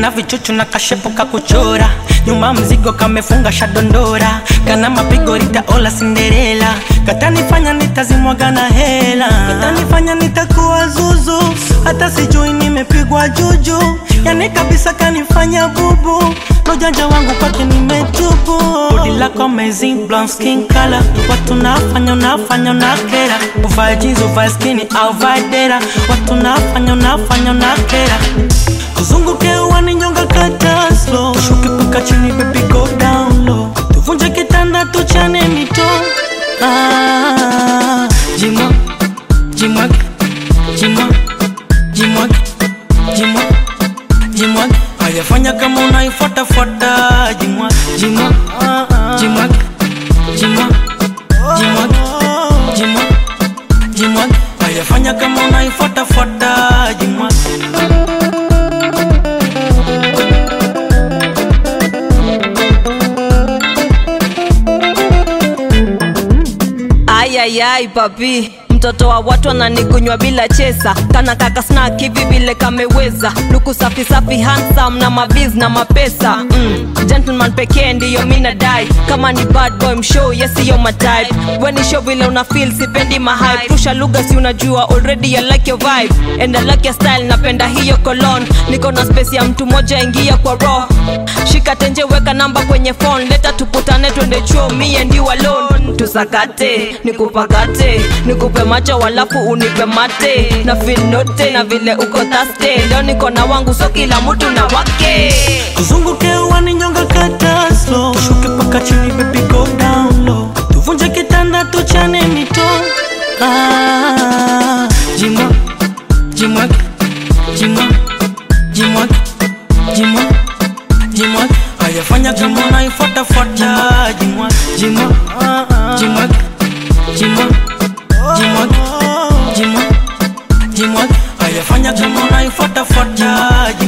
kana vichuchu na kashepo kakuchora nyuma mzigo kamefunga shadondora kana mapigo ritaola sinderela katanifanya nitazimwaga na hela katanifanya nitakuwa zuzu hata sijui nimepigwa juju yani kabisa kanifanya bubu nojanja wangu kwake nimetubu bodi lako amazing blonde skin color watu nafanya unafanya unakera uvae jeans uvae skini au vae dera watu nafanya unafanya unakera tuzunguke uwani nyonga kata slow shuke paka chini baby go down low tuvunje kitanda tuchane mito ah, jimwa jimwa jimwa jimwa jimwa jimwa ayafanya kama unaifuatafuata jimwa jimwa jimwa jimwa jimwa jimwa jimwa ayafanya kama unaifuatafuata jimwa ayayai papi mtoto wa watu ananikunywa bila chesa kana kaka snack hivi vile kameweza luku safi safi handsome na mabiz na mapesa mm. gentleman pekee ndiyo mi nadai kama ni bad boy mshow yesiyo matype weni show vile una feel sipendi mahype pusha lugha si unajua already I like your vibe and I like your style napenda hiyo colon niko na space ya mtu moja ingia kwa roho shika tenje weka namba kwenye phone leta tukutane twende chuo me and you alone tusakate nikupakate nikupe macho walafu unipe mate na feel note na vile uko taste leo niko na wangu so kila mtu na wake tuzunguke uwani nyonga kata slow shuke paka chini baby go down low tuvunje kitanda tuchane mito ah, jimwa jimwa jimwa jimwa jimwa jimwa ayafanya kama unaifuatafuata jimwa jimwa jimwa jimwa jimwa jimwa jimwa ayafanya kama unaifuatafuata